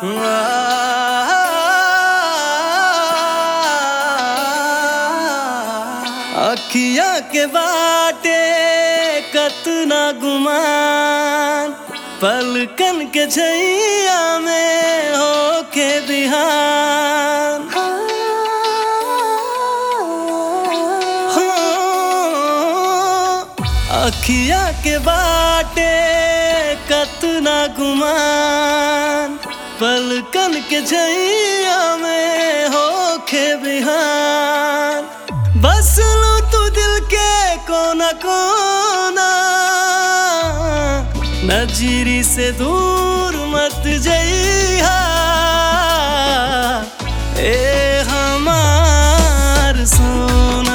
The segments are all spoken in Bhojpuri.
अखिया के बाटे कतना गुमान पलकन के छैया में होके बिहान हो अखिया के बाटे कतना गुमान पलकन के छैया में होके बिहान बस लो तू दिल के कोना कोना नजरी से दूर मत जइहा ए हमार सोना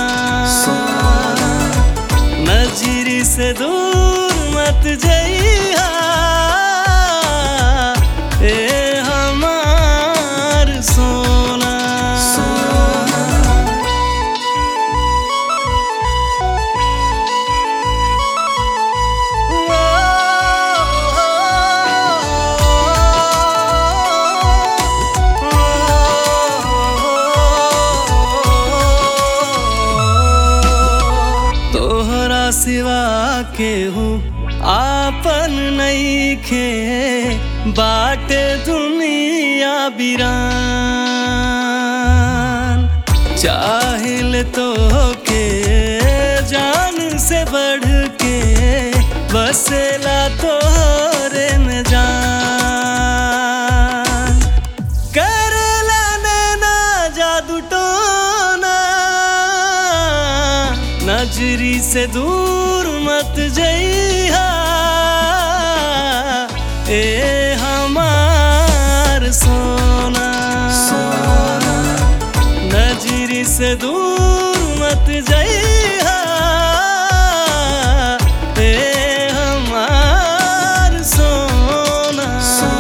नजरी से दूर मत जइहा ए हमार सोना तोहरा सिवा केहू आपन नईखे बाटे दुनिया बिरान चाहिल तो के जान से बढ़ के बसेला तोहरे में जान करेला नैना जादू टोना नजरी से दूर मत जइहा ए हमार सोना नजरी से दूर मत जइहा ए हमार सोना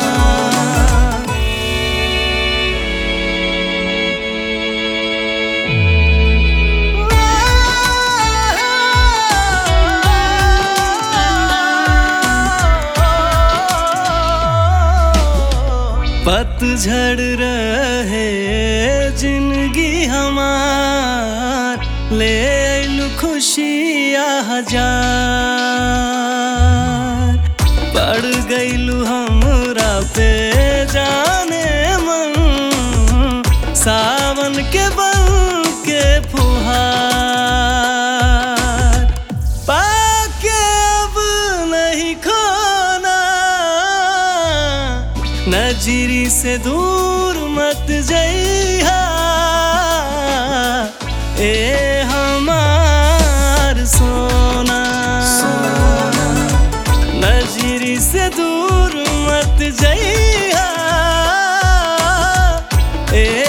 पतझड़ रहे जिंदगी हमार ले आइलु खुशियाँ हजार पड़ गइलु हमरा पे जाने मन सावन के बन के फुहार पाके अब नहीं खोना नजरी से दूर मत जइहा ए हमार सोना नजरी से दूर मत जइहा ए